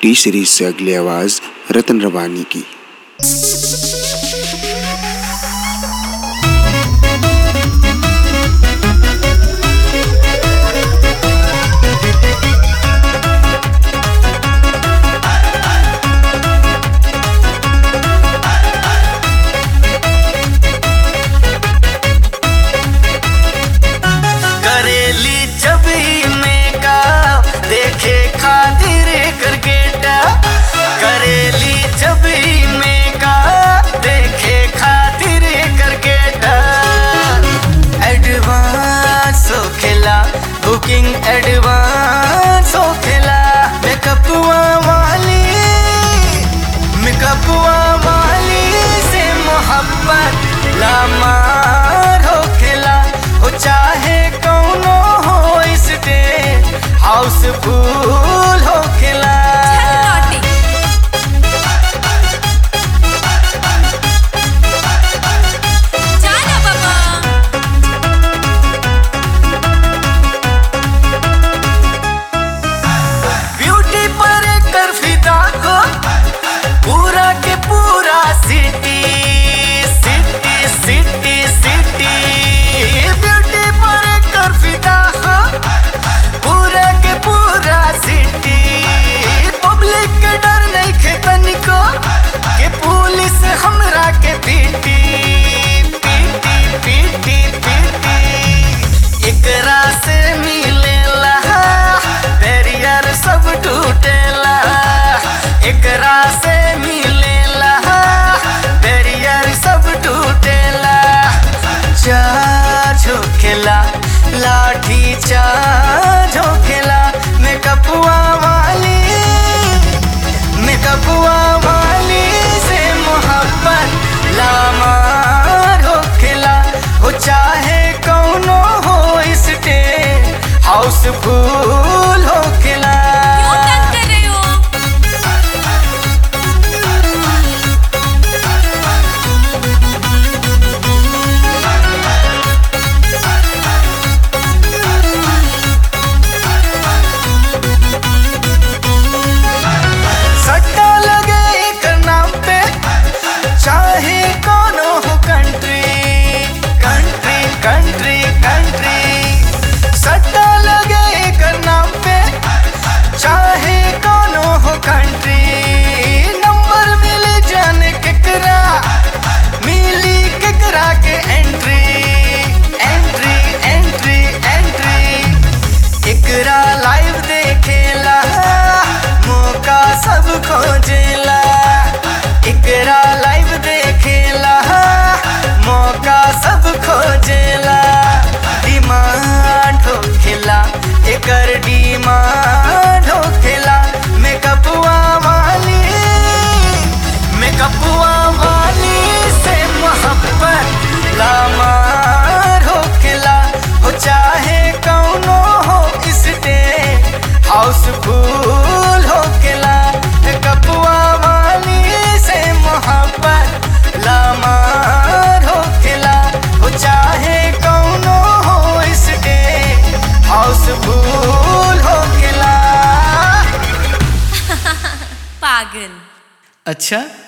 T series से अगली आवाज रतन रवानी की करेली छवि में का देखे खातिर क्रिकेट करेली छवि में का देखे खातिर क्रिकेट एडवांस हो खेला बुकिंग एडवांस हो खेला मेकअप वाली मेकअपुआ वाली से मोहब्बत लामार हो खेला हो चाहे कौनो हो इस डे हाउसफुल हो खेला जाना बाबा ब्यूटी पर कर फिदा को पूरा के पूरा city city city city beauty पर कर फिदा को पूरा के पूरा सिटी पब्लिक के डर नहीं खेतन को के पुलिस हमरा के पीटी पीटी पीटी पीटी एकरा से मिलेला बैरियर सब टूटेला एकरा से मिलेला बैरियर सब टूटेला चार्ज होखेला लाठी चार्ज होखेला मेकअपुआ वाली मेकअपुआ वाली से मोहब्बत लामार होखेला हो चाहे कौनो हो इस डे हाउसफुल होखेला क्यों तंग कर रहे हो सट्टा लगे एक नाम पे चाहे कोनो हो कंट्री कंट्री कंट्री कंट्री सट्टा लगे एक नाम पे चाहे कोनो हो कंट्री नंबर मिल जाने केकरा मिली केकरा के एंट्री एंट्री एंट्री एंट्री एकरा लाइव देखेला मौका सब खोजेला एकरा लाइव देखेला मौका सब खोजेला डिमांड होखेला एकर डिमांड होखेला मेकअपुआ वाली मेकअपुआ वाली से मोहब्बत लामार होखेला हो चाहे कौनो हो इस डे हाउसफुल होखेला मेकअपुआ वाली से मोहब्बत लामार होखेला हो चाहे कौनो हो इस डे हाउसफुल होखेला पागल अच्छा